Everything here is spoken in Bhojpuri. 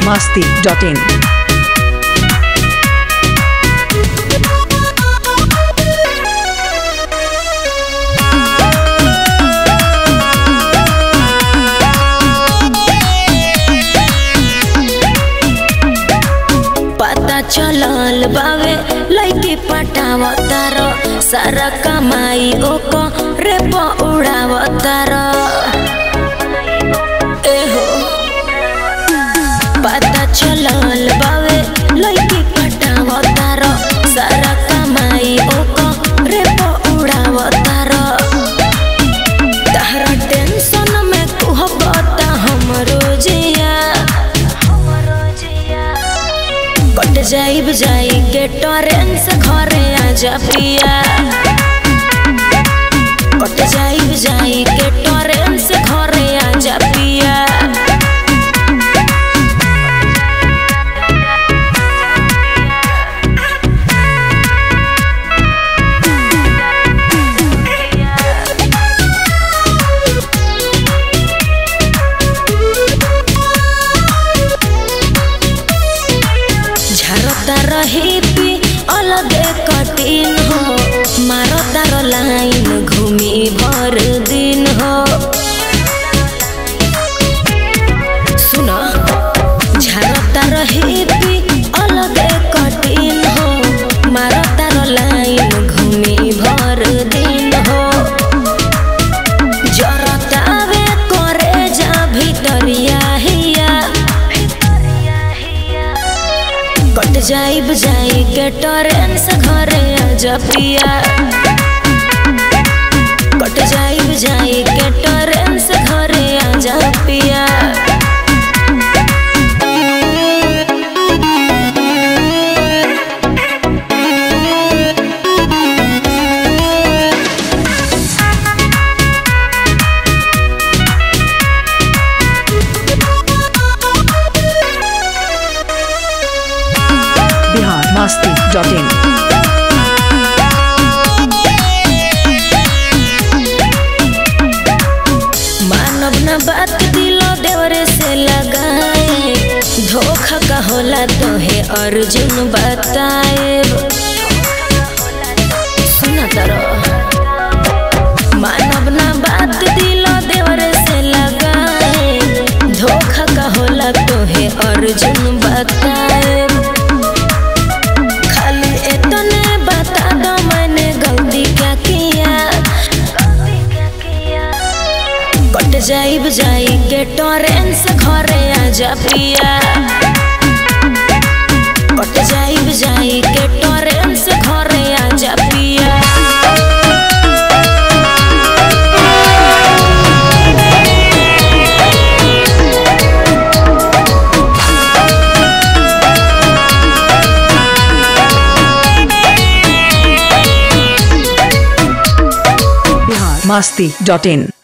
masti.in. पता चलल बावे लइके पटावतार सारा कमाई ओको रे प उड़ावतार एहो पता चलल बावे लइके पटावतार सारा कमाई ओको रे प उड़ावतार तहरा टेंशन में कुहबता हमरो जिया कट जाइब जाई के टरेन से घरे आजा पिया कट जाइब जाई के टरेन से घरे आजा पिया झरता रही पी अलगे कटिन हो मारता र लाइन घूमी भर दिन हो सुन झरता रही पी अलगे कटिन हो मारता र लाइन घूमी भर दिन हो जरतावे करे जा भितरिया हिया कट जाइब जाई के टरेन से घरे आजा पिया कट जाइब जाई के टरेन से घरे आजा पिया Bihar masti.in. मानव न बात दिलो देवरे से लगाए धोखा का होला तोहे अर्जुन बताए सुना तरो मानव न बात दिलो देवरे से लगाए धोखा का होला तोहे अर्जुन बताए खाली इतने बता दो मैंने गलती क्या किया कट जाइब जाई के टरेन से घरे आजा पिया कट जाइब जाई के टरेन से घरे आजा पिया Bihar masti.in.